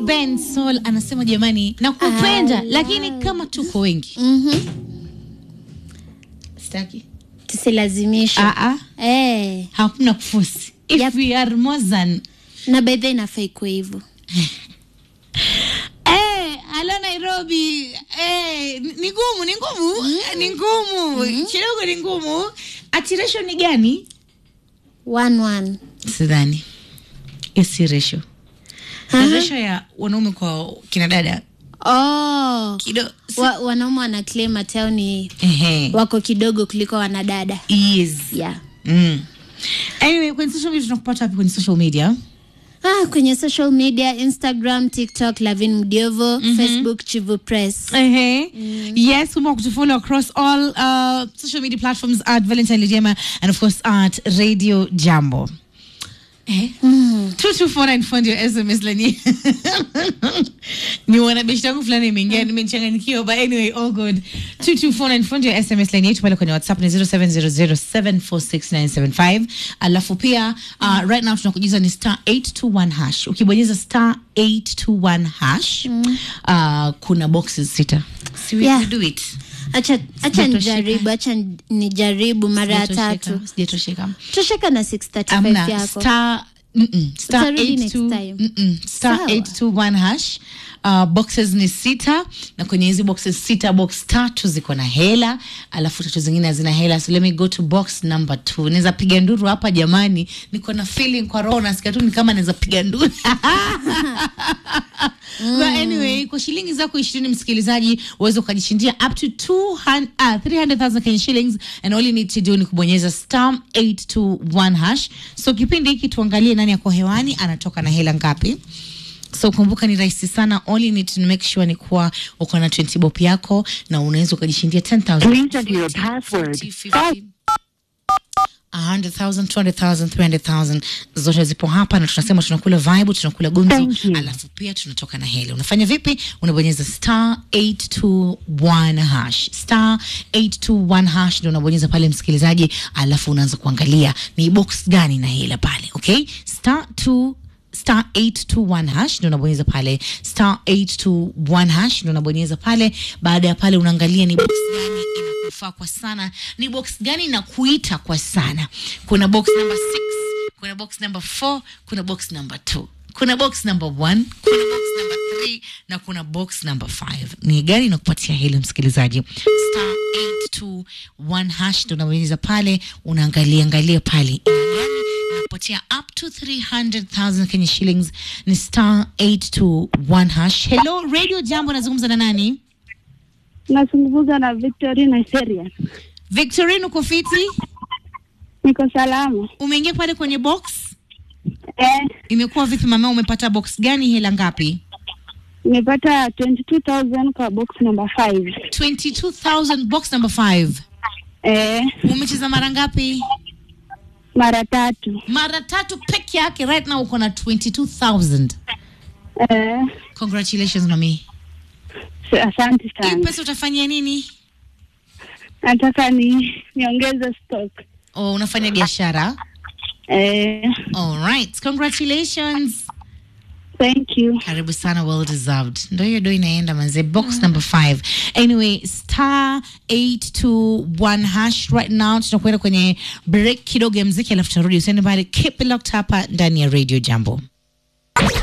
Ben Sol anasema jamani, nakupenda I lakini love- kama tuko wengi Mhm. sitaki. tusilazimishe Ah, ah, eh, hakuna kufusi. If Yep. we are more than na baidha inafaa ikuwe hivyo Eh, alo Nairobi eh, ni ni ngumu, ni ngumu, ni ngumu kidogo, ni ngumu. Ati ratio ni gani? one one Sidhani hiyo si ratio. Aha. Ratio ya wanaume kwa kina dada oh. kidogo. wa, wanaume wana claim ati hao ni Ehe, wako kidogo kuliko wanadada yes. yeah. Mm. Anyway, kwenye social media tunakupata wapi kwenye social media? ah, kwenye social media instagram tiktok lavin mdiovo facebook chivu press Uh-huh. Yes, kumbuka kutufollow across all uh, social media platforms at Valentine Lijema and of course at Radio Jambo. Eh? Two two four nine fund your SMS lani. ni wanabishi yangu fulani imeingia nimechanganyikiwa but anyway all good. Two two four nine fund your SMS lani yetu pale kwenye WhatsApp ni 0700746975. Alafu pia uh, right now tunakujuza ni star 821 hash. Ukibonyeza star 821 hash uh, kuna boxes sita. Si we Yeah. we do it. acha acha Sijatosheka. nijaribu acha nijaribu mara ya tatu Sijatosheka, Sijatosheka. tosheka na 635 Amna yako star mm-mm, star Utarudi next 82 time. mm-mm, star Sawa. 821 hash uh, boxes ni sita na kwenye hizi boxes sita box tatu ziko na hela alafu tatu zingine hazina hela so let me go to box number two naweza piga nduru hapa jamani niko na feeling kwa roho nasikia tu ni kama naweza piga nduru But anyway kwa shilingi zako ishirini msikilizaji uweze ukajishindia up to 200, uh, 300,000 Kenya shillings and all you need to do ni kubonyeza star 821 hash so kipindi hiki tuangalie nani yako hewani anatoka na hela ngapi so kumbuka ni rahisi sana all you need to make sure ni kuwa uko na 20 bob yako na unaweza ukajishindia 10000 Please enter your password. 50, 50. 100,000, 200,000, 300,000 zote zipo hapa na tunasema tunakula vibe, tunakula gumzo, Thank you. alafu pia tunatoka na hela. Unafanya vipi? Unabonyeza star 821 hash. Star 821 hash ndio unabonyeza pale msikilizaji, alafu unaanza kuangalia ni box gani na hela pale, okay? Star 2 star 821 hash ndio unabonyeza pale star 821 hash ndio unabonyeza pale baada ya pale unaangalia ni box gani inakufaa kwa sana ni box gani inakuita kwa sana kuna box number 6 kuna box number 4 kuna box number 2 kuna box number 1 kuna box number 3 na kuna box number 5 ni gani inakupatia hilo msikilizaji star 821 hash ndio unabonyeza pale unaangalia angalia pale ina gani inakupatia up to 300,000 Kenya shillings ni star 821 hash. Hello Radio Jambo, nazungumza na nani? Nazungumza na Victorina Seria. Victorine, uko fiti? Niko salama. Umeingia pale kwenye box? Eh, Imekuwa vipi mama, umepata box gani? Hela ngapi? nimepata 22,000 kwa box number 5. 22,000 box number 5. Eh, Umecheza mara ngapi? mara tatu. Mara tatu peke yake. Right now uko na 22,000. Eh, Congratulations mami. s- asante Hii sana. pesa utafanyia nini? Nataka ni niongeze stock. Oh, unafanya biashara? Eh, All right. Congratulations. thank you. karibu sana well deserved ndo hiyo do inaenda manze box number 5 anyway star 821 hash right now tunakwenda kwenye break kidogo ya mziki alafu tutarudi usiende mbali keep it locked hapa ndani ya radio jambo